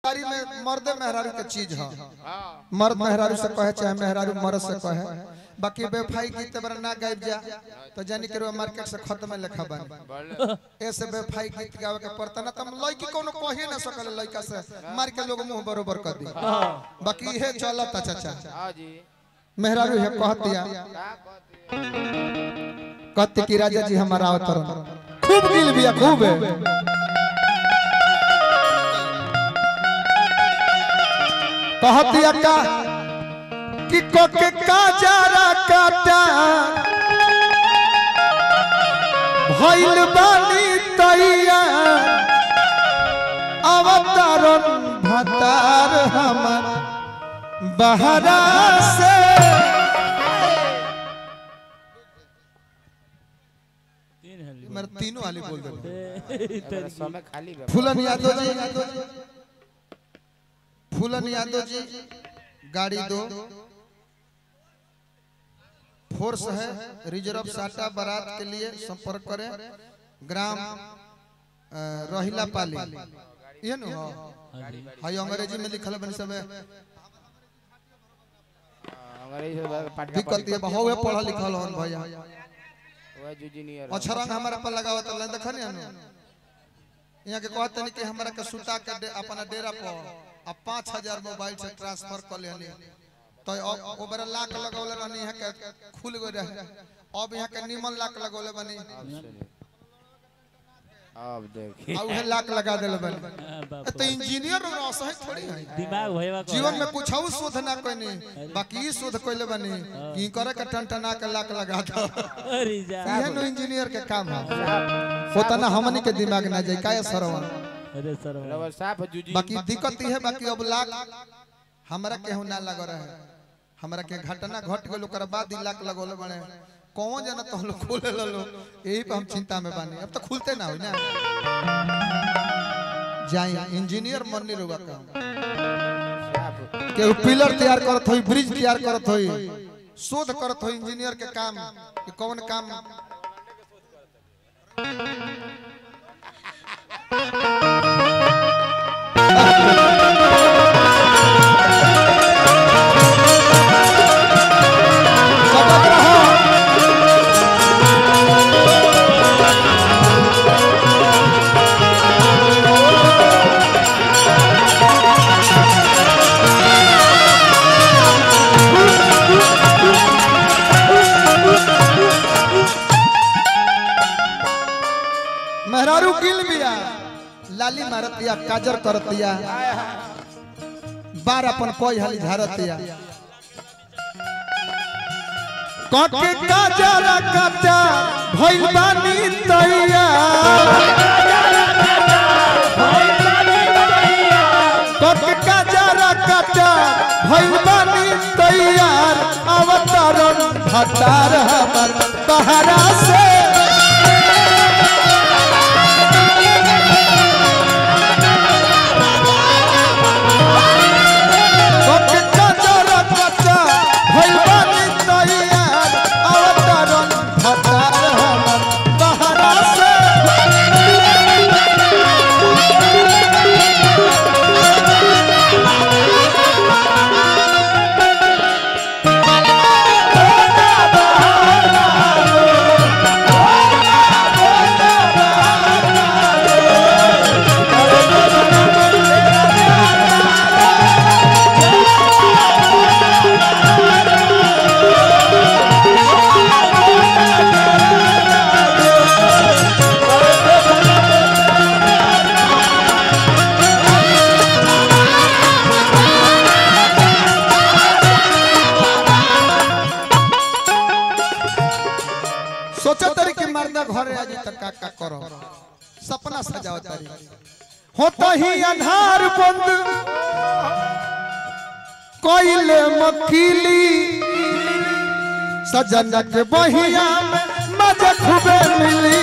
दिलदारी में मर्द मेहरारू के चीज है हाँ मर्द मेहरारू से कहे चाहे मेहरारू मर्द से कहे बाकी बेफाई गीत बरा ना गाइब जा तो जानी के मार्केट से खत्म लिखा बन बोल ऐसे बेफाई गीत गावे के पड़ता ना तम लड़की कोनो कहे ना सकल लड़का से मार के लोग मुंह बरोबर कर दी बाकी ये चलता चाचा हाँ जी मेहरारू है कह दिया का कहती कहते कि राजा जी हमारा अवतरण खूब दिल बिया खूब है कहतिया का कि कोके का जारा काटा भइल बानी तैया अवतरण भतार हमर बहरा से तीन हली मेरे तीनों वाली बोल दे मेरा समय खाली बा फूलन यादव जी फूलन यादव जी गाड़ी दो फोर्स है रिजर्व साटा बारात के लिए संपर्क करें ग्राम अ, रोहिला पाली ये नु हो हाय अंग्रेजी में लिखल बन सब अंग्रेजी से पाठ का दिक्कत ये बहु पढ़ा लिखल हन भैया वह जूनियर अच्छा रंग हमारा पर लगावत ल देखनी अनु यहाँ के कहते नहीं कि हमरा के सुता के दे, अपना डेरा पर आ पाँच हजार मोबाइल से ट्रांसफर कर लेनी तो अब ओबरा लाख लगौले रहनी यहाँ के खुल गए रहे अब यहाँ के निमन लाख लगौले बनी अब देखिए आ उहे लाख लगा देले बनी हाँ, बाप ए, तो इंजीनियर रो असह थोड़ी है दिमाग भैया को जीवन में कुछ और शोध ना कोई बाकी ई शोध कोइले बनी की करे के टनटना के लाख लगा दो अरे जा इहे नो इंजीनियर के काम है होता ना हमनी के दिमाग ना जाए काय सरवन अरे सर रवा साफ जूजी बाकी दिक्कत ई है बाकी अब लाख हमरा केहू ना लग रहा है हमरा के घटना घट गेल ओकर बाद ई लाख लगोले बने कौन जना तो लोग खोले लो यही पे हम चिंता में बानी अब तो खुलते ना होई ना जाई इंजीनियर मन्नी रुआ काम साफ केहू पिलर तैयार करत होई ब्रिज तैयार करत होई शोध करत होई इंजीनियर के काम कि कौन काम सतर्क रहो। मेहरारू किल बिया लाली मारतिया काजर करतिया बार अपन कोई हाली झारतिया कके काजर कटा भइल बानी तैया कके काजर कटा भइल बानी तैयार अवतरण भतार हमर बहरा से कके काजर कटा भइल बानी तैयार अवतरण भतार हमर बहरा से सोचो तरी कि मर्दा घरे आज तक का का करो सपना सजाओ तरी होता ही अंधार बंद कोइले मकीली सजन के बहिया में मजा खूबे मिली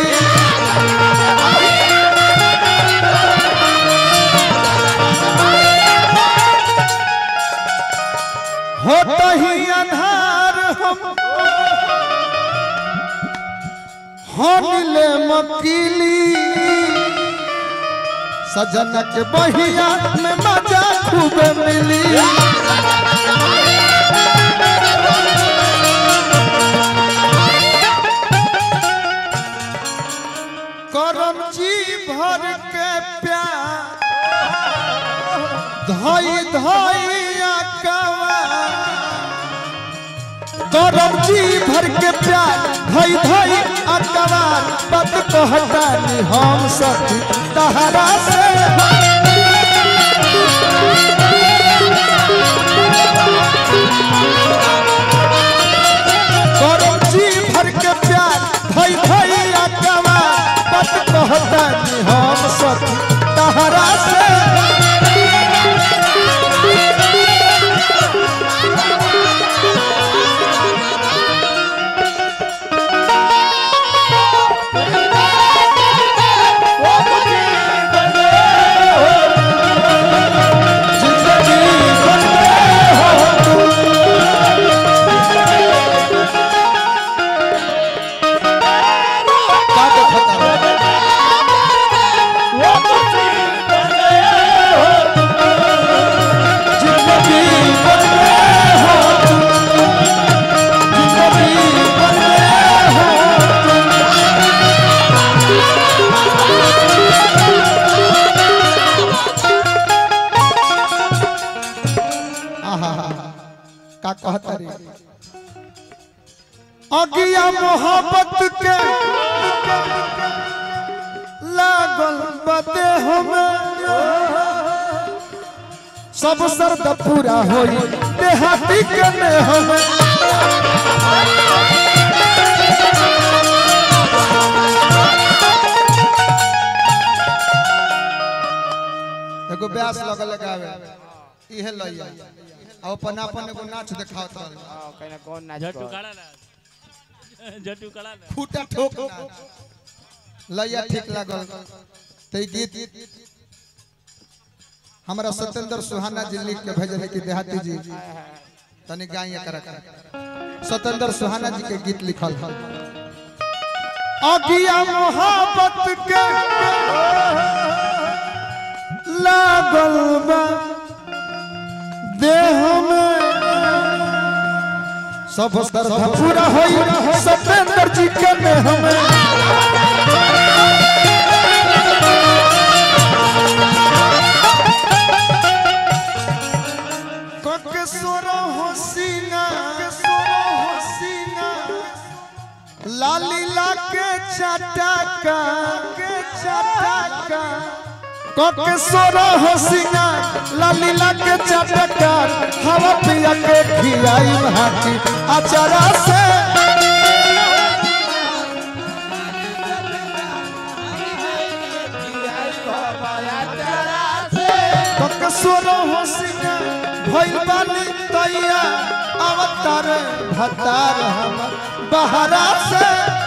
होता ही अंधार हम हनिले मकीली सजन के बहिया में मजा धोई धोई अकवा करम जी भर के प्यार धोई धोई अकबार पद कहतानी हम सखी तहरा से करम जी भर के प्यार धोई धोई अकबार पद कहतानी हम सखी तहरा से जिंदगी बन गए हो तुम। का देखता रहो? जिंदगी बन गए हो तुम। जिंदगी बन गए हो तुम। आहा, का कहता रे अगिया मोहब्बत के लागल बदे हमें सब सर्द पूरा होई देहाती के ने हमें एगो ब्यास लगल लगावे इहे लइया अब अपन अपन एगो नाच देखावत रहल हाँ, कहना कौन नाच जट्टू कर खड़ा ना जट्टू खड़ा ना फूटा ठोक नाच। लइया ठीक लागल ते ई गीत हमरा सत्येंद्र सुहाना जी लिख के भेजले कि देहाती जी तनी गाइए कर सत्येंद्र सुहाना जी के गीत लिखल हल अगिया मोहब्बत के लागल बा देह में सब श्रद्धा पूरा होई सत्येंद्र जी के में हमें के सोरा हसीना के सोरा हसीना लाली ला के चटका के चटका के सोरा हसीना लाली ला के चटका हवा पिया के खियाई भाटी अचारा से के सोरा हसीना भइल बानी तैया अवतार भतार हम बहरा से